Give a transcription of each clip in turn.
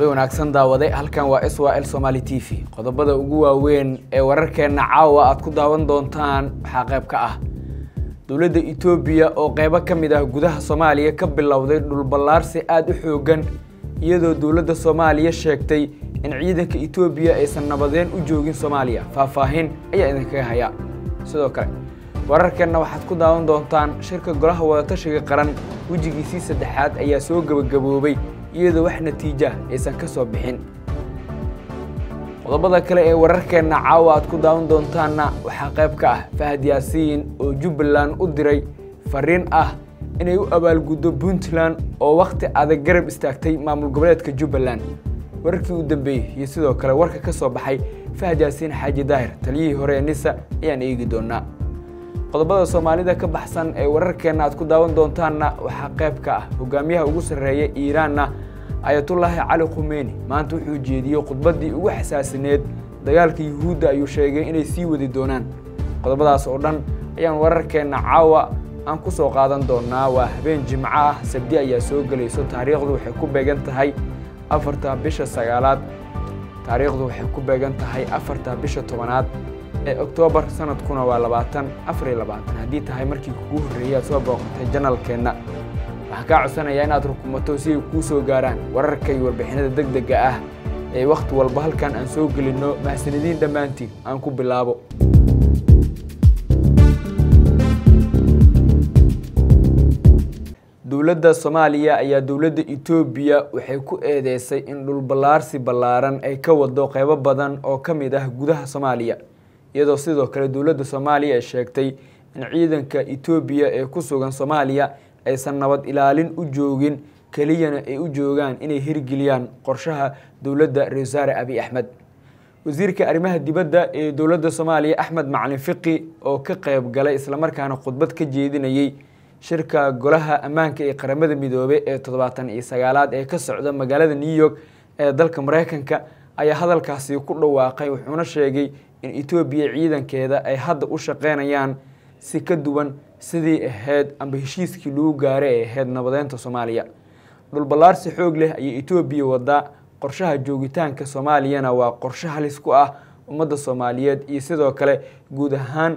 habeen wanaagsan daawade halkan waa s l somaali t v qodobada ugu waaweyn ee wararkeenna caawa aad ku daawan doontaan waxaa qayb ka ah dowladda etoobiya oo qeybo ka mid ah gudaha soomaaliya ka bilowday dhulballaarsi aada u xoogan iyadoo dowladda soomaaliya sheegtay in ciidanka etoobiya aysan nabadeen u joogin soomaaliya faahfaahin ayaa idinkaga haya sidoo kale wararkeenna waxaad ku daawan doontaan shirka golaha wadatashiga qaran wejigiisii saddexaad ayaa soo gebagaboobay iyadoo wax natiija aysan ka soo bixin qodobada kale ee wararkeenna caawa aad ku daawan doontaanna waxaa qayb ka ah fahad yaasiin oo jubbaland u diray fariin ah inay u abaalguddo puntland oo wakhti adag garab istaagtay maamul goboleedka jubbaland wararkii u dambeeyey iyo sidoo kale warka ka soo baxay fahad yaasiin xaaji daahir taliyihii hore ee nisa ayaan eegi doonaa qodobada soomaalida ka baxsan ee wararkeenna aad ku daawan doontaanna waxaa qayb ka ah hogaamiyaha ugu sarreeya iiraanna ayatullaahi cali khumeini maanta wuxuu jeediyey khudbaddii ugu xasaasineed dagaalka yuhuudda ayuu sheegay inay sii wadi doonaan qodobadaas oo dhan ayaan wararkeenna caawa aan ku soo qaadan doonaa waa habeen jimco ah sabdi ayaa soo gelayso taariikhdu waxay ku beegan tahay afarta bisha sagaalaad taariikhdu waxay ku beegan tahay afarta bisha tobanaad ee oktoobar sanadkuna waa labaatan afar iyo labaatan haddii tahay markii kugu horreeyay aad soo booqatay janalkeenna waxaan kaa codsanayaa inaad rukumato si ay kuu soo gaaraan wararka iyo warbixinada deg dega ah ee wakhti walba halkan aan soo gelinno mahasanidiin dhammaantiin aan ku bilaabo dowladda soomaaliya ayaa dowladda etoobiya waxay ku eedeysay in dhulballaarsi ballaaran ay ka wado qeybo badan oo ka mid ah gudaha soomaaliya iyadoo sidoo kale dowladda soomaaliya ay sheegtay in ciidanka etoobiya ee ku sugan soomaaliya aysan nabad ilaalin u joogin keliyana ay u joogaan inay hirgeliyaan qorshaha dowladda ra-isul wasaare abiy axmed wasiirka arrimaha dibadda ee dowladda soomaaliya axmed macalin fiqi oo ka qeyb galay islamarkaana khudbad ka jeedinayey shirka golaha ammaanka ee qaramada midoobey ee toddobaatan iyo sagaalaad ee ka socda magaalada new york ee dalka mareykanka ayaa hadalkaasi ku dhawaaqay wuxuuna sheegay in etoobiya ciidankeeda ay hadda u shaqeynayaan si ka duwan sidii ahayd amba heshiiskii lagu gaaray ee ahayd nabadeynta soomaaliya dhulballaarsi xoog leh ayay etoobiya wadaa qorshaha joogitaanka soomaaliyana waa qorshe halis ku ah ummadda soomaaliyeed iyo sidoo kale guud ahaan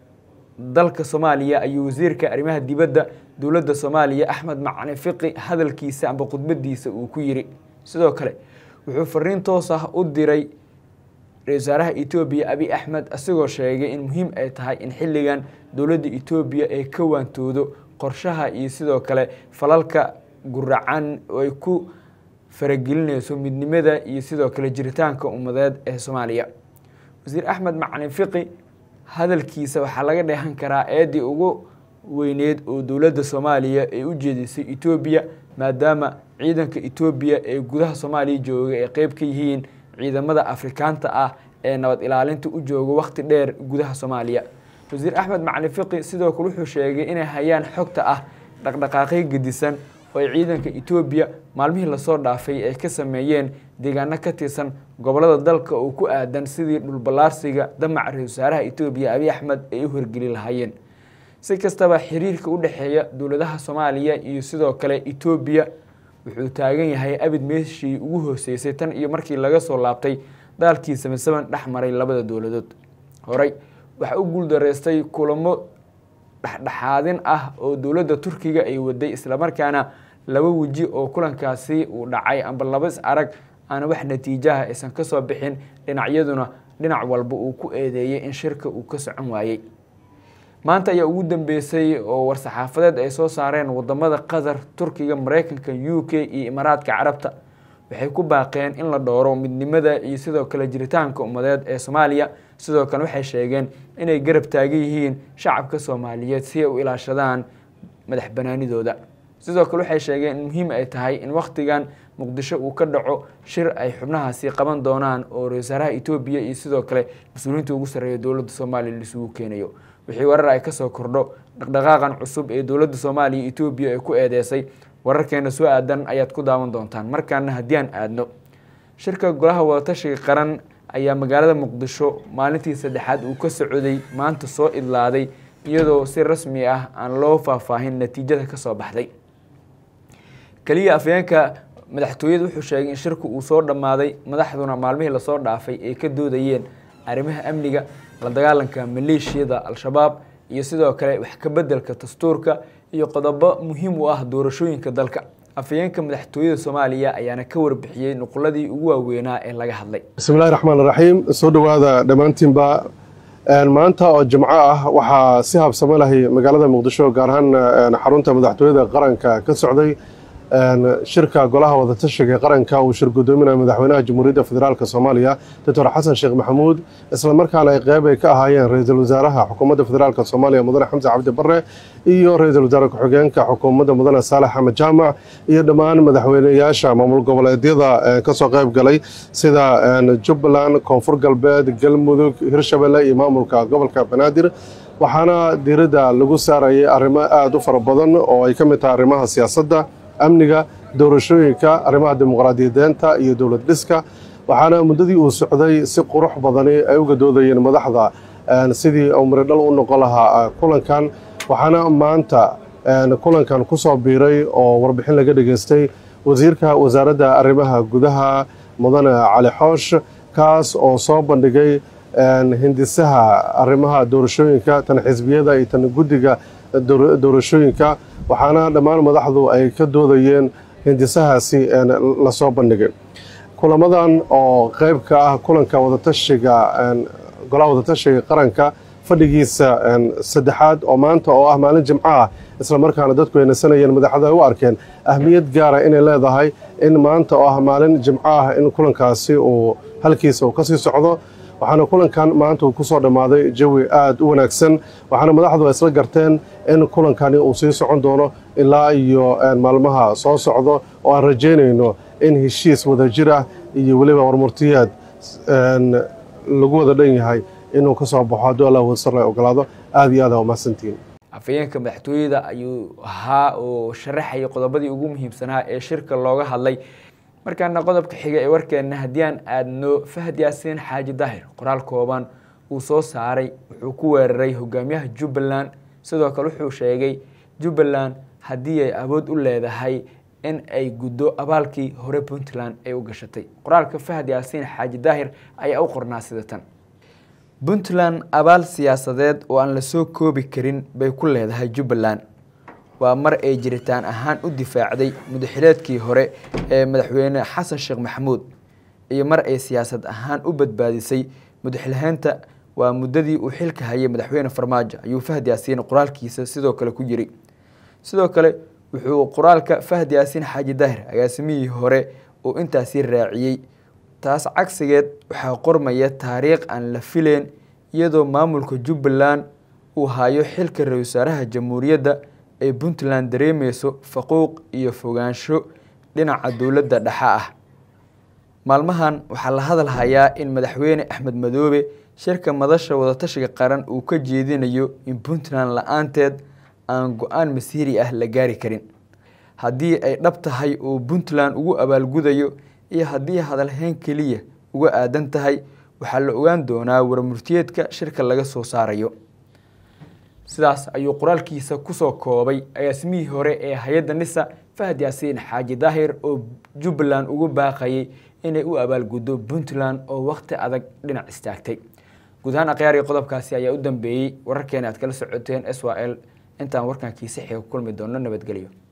dalka soomaaliya ayuu wasiirka arrimaha dibadda dowladda soomaaliya axmed macalin fiqi hadalkiisa amba khudbadiisa uu ku yiri sidoo kale wuxuu fariin toos ah u diray ra-isul wasaaraha etoobiya abiy axmed isagoo sheegay in muhiim ay tahay in xilligan dowladda etoobiya ay ka waantoodo qorshaha iyo sidoo kale falalka guracan oo ay ku faragelinayso midnimada iyo sidoo kale jiritaanka ummadeed ee soomaaliya wasiir axmed macalin fiqi hadalkiisa waxaa laga dheehan karaa eedii ugu weyneed oo dowladda soomaaliya ay u jeedisay etoobiya maadaama ciidanka etoobiya ee gudaha soomaaliya jooga ay qeyb ka yihiin ciidamada afrikaanta ah ee nabad ilaalinta u jooga wakhti dheer gudaha soomaaliya wasiir axmed macalin fiqi sidoo kale wuxuu sheegay inay hayaan xogta ah dhaqdhaqaaqyo gedisan oo ay ciidanka etoobiya maalmihii lasoo dhaafay ay ka sameeyeen deegaano ka tirsan gobolada dalka oo ku aadan sidii dhulballaarsiga damaca ra-isul wasaaraha etoobiya abiy axmed ay u horgeli lahaayeen si kastaba xiriirka u dhexeeya dowladaha soomaaliya iyo sidoo kale etoobiya wuxuu taagan yahay abid meeshii ugu hooseysay tan iyo markii laga soo laabtay daalkii samasaban dhex maray labada dowladood horey waxaa u guuldareystay kulamo dhexdhexaadin ah oo dowladda turkiga ay waday islamarkaana laba weji oo kulankaasi uu dhacay amba laba is arag aana wax natiijaha aysan ka soo bixin dhinacyaduna dhinac walba uu ku eedeeyey in shirka uu ka socon waayey maanta ayaa ugu dambeysay oo war-saxaafadeed ay soo saareen wadamada qatar turkiga mareykanka u k iyo imaaraadka carabta waxay ku baaqeen in la dhowro midnimada iyo sidoo kale jiritaanka ummadeed ee soomaaliya sidoo kale waxay sheegeen inay garab taagan yihiin shacabka soomaaliyeed si ay u ilaashadaan madax banaanidooda sidoo kale waxay sheegeen in muhiim ay tahay in wakhtigan muqdisho uu ka dhaco shir ay xubnahaasi qaban doonaan oo ra-isul wasaaraha etoobiya iyo sidoo kale mas-uuliyiinta ugu sarreeya dowladda soomaaliya laisugu keenayo wixii warar ay kasoo kordho dhaqdhaqaaqan cusub ee dowladda soomaaliya etoobiya ay ku eedeysay wararkeena soo aadan ayaad ku daawan doontaan markaana haddii aan aadno shirka golaha wadatashiga qaran ayaa magaalada muqdisho maalintii saddexaad uu ka socday maanta soo idlaaday iyadoo si rasmi ah aan loo faahfaahin natiijada kasoo baxday keliya afyeenka madaxtooyada wuxuu sheegay in shirku uu soo dhammaaday madaxduna maalmihii lasoo dhaafay ay ka doodayeen arrimaha amniga la dagaalanka maleeshiyada al-shabaab iyo sidoo kale wax ka bedelka dastuurka iyo qodobo muhiim u ah doorashooyinka dalka afhayeenka madaxtooyada soomaaliya ayaana ka warbixiyey nuquladii ugu waaweynaa ee laga hadlay bismillahi raxmaan raxiim soo dhowaada dhammaantiinba maanta oo jimco ah waxaa si habsamo lahay magaalada muqdisho gaar ahaan xarunta madaxtooyada qaranka ka socday shirka golaha wadatashiga qaranka uu shir gudoominaya madaxweynaha jamhuuriyadda federaalk soomaaliya doctor xasan sheekh maxamuud islamarkaana ay qeyb ay ka ahaayeen ra-iisul wasaaraha xukuumadda federaalk soomaaliya mudane xamse cabdi bare iyo ra-iisul wasaare ku-xigeenka xukuumadda mudane saalex axmed jaamac iyo dhammaan madaxweyneyaasha maamul goboleedyada kasoo qeyb galay sida jubbaland koonfur galbeed galmudug hirshabelle iyo maamulka gobolka banaadir waxaana diiradda lagu saarayay arrimo aada u fara badan oo ay ka mid tahay arrimaha siyaasadda amniga doorashooyinka arrimaha dimuqraadiyadeenta iyo dowlad dhiska waxaana muddadii uu socday si qurux badani ay uga doodayeen madaxda sidii uu miridhal u noqon lahaa kulankan waxaana maanta kulankan ku soo biiray oo warbixin laga dhageystay wasiirka wasaaradda arrimaha gudaha mudane cali xoosh kaas oo soo bandhigay hindisaha arrimaha doorashooyinka tan xisbiyada iyo tan guddiga doorashooyinka waxaana dhammaan madaxdu ay ka doodayeen hindisahaasi lasoo bandhigay kulamadan oo qeyb ka ah kulanka wadatashiga golaha wadatashiga qaranka fadhigiisa saddexaad oo maanta oo ah maalin jimco ah islamarkaana dadku ay nasanayeen madaxdu ay u arkeen ahmiyad gaara inay leedahay in maanta oo ah maalin jimco ah in kulankaasi uu halkiisa uu kasii socdo waxaana kulankan maanta uu kusoo dhammaaday jawi aada u wanaagsan waxaana madaxdu ay isla garteen in kulankani uu sii socon doono ilaa iyo maalmaha soo socdo oo aan rajaynayno in heshiis wadajir ah iyo weliba warmurtiyaad lagu wada dhan yahay inuu ka soo baxo hadduu allah wasar la ogolaado aada iyo aad aa umahadsantihiin afhayeenka madaxtooyada ayuu ahaa oo sharaxayay qodobadii ugu muhiimsanaa ee shirka looga hadlay markaana qodobka xiga ee warkeena haddii aan aadno fahad yaasiin xaaji daahir qoraal kooban uu soo saaray wuxuu ku weeraray hogaamiyaha jubbaland sidoo kale wuxuu sheegay jubbaland haddii ay awood u leedahay in ay guddo abaalkii hore puntland ay u gashatay qoraalka fahad yaasiin xaaji daahir ayaa u qornaa sida tan puntland abaal siyaasadeed oo aan lasoo koobi karin bay ku leedahay jubbaland waa mar ay jiritaan ahaan u difaacday mudaxileedkii hore ee madaxweyne xasan sheekh maxamuud iyo mar ay siyaasad ahaan u badbaadisay mudaxilhaynta waa muddadii uu xilka hayay madaxweyne farmaajo ayuu fahad yaasiin qoraalkiisa sidoo kale ku jiri sidoo kale wuxuu qoraalka fahad yaasiin xaaji daahir agaasimihii hore uu intaasi raaciyey taas cagsigeed waxaa qormaya taariikh aan la fileen iyadoo maamulka jubbaland uu hayo xilka ra-isul wasaaraha jamhuuriyadda ay puntland dareemeyso faquuq iyo fogaansho dhinaca dowladda dhexe ah maalmahan waxaa la hadal hayaa in madaxweyne axmed madoobe shirka madasha wadatashiga qaran uu ka jeedinayo in puntland la-aanteed aan go-aan masiiri ah la gaari karin haddii ay dhab tahay uu puntland ugu abaalgudayo iyo haddii hadalhayn keliya uga aadan tahay waxaa la ogaan doonaa warmurtiyeedka shirka laga soo saarayo sidaas ayuu qoraalkiisa kusoo koobay agaasimihii hore ee hay-adda nisa fahad yaasiin xaaji daahir oo jubbaland ugu baaqayay inay u abaalguddo puntland oo wakhti adag dhinac istaagtay guud ahaan akhyaari qodobkaasi ayaa u dambeeyey wararkeena aad kala socoteen s w l intaan warkankiisa xiga ku kulmi doono nabadgelyo